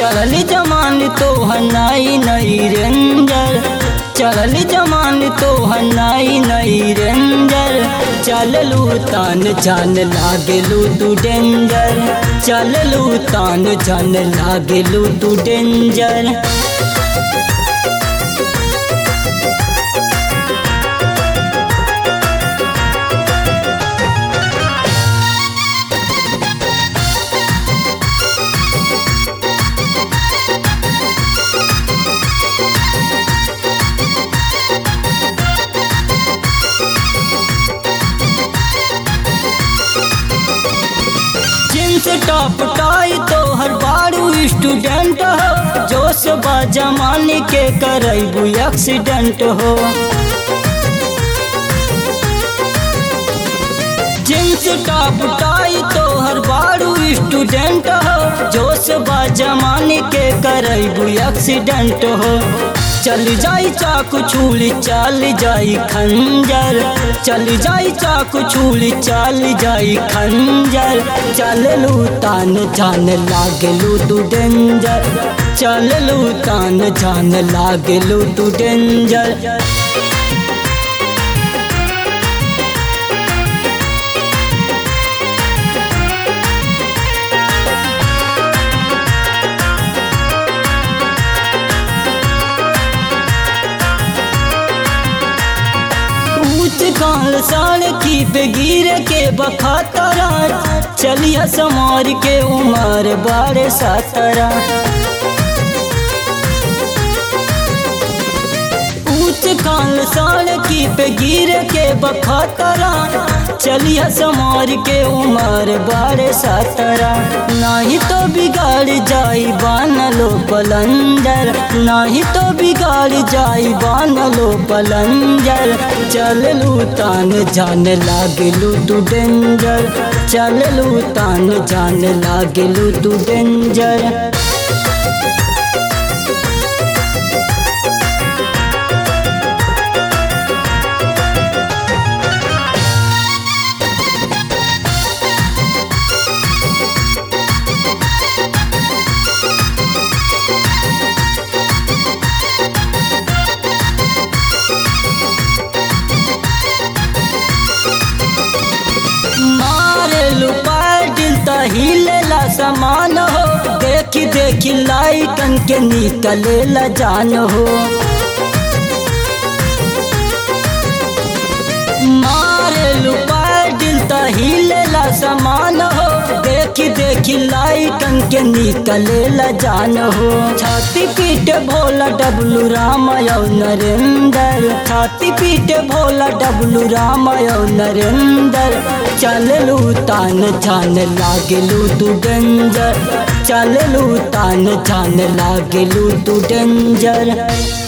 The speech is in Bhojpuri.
चलल जमान तो हनाई नई रेंजर चलल जमान तो हनाई नई रेंजर चललू तान जान लागलू तू डेंजर चललू तान जान लागलू तू डेंजर जींस टॉप टाई तो हर बारू स्टूडेंट हो जोश बा जमाने के करबू एक्सीडेंट हो जींस टॉप टाई तो हर बारू स्टूडेंट हो जोश बा जमाने के करबू एक्सीडेंट हो चल जाई चाकू छूली चल जाई खंजर चल जाई चाकू छूली चल जाई खंजर चललू तान जान लागलू तू डेंजर चललू तान जान लागलू तू डेंजर ऊंच काल साल की पे गिर के बखातरा चलिया समार के उमर बारे सातरा ऊंच काल साल की पे गिर के बखातरा चलिया समार के उमर बारे सातरा नाही तो बिगाड़ जाई बानलो पलंजर नाही तो बिगाड़ जाई बानलो पलंजर चललू तान जान लागलू तू डेंजर चललू तान जान लागलू तू डेंजर मारे लुपाटिल त हिलेला समान हो देखी देखी लाइटन के निकलेला जान हो मारे लुपाटिल त हिलेला समान हो देखी देखी लाइटन के निकलेला जान हो छाती पीट भोला डबलू राम यौ नरेंद्र छाती पीट भोला डबलू राम यौ नरेंद्र चललू तान जान लागलू तू डेंजर चललू तान जान लागलू तू डेंजर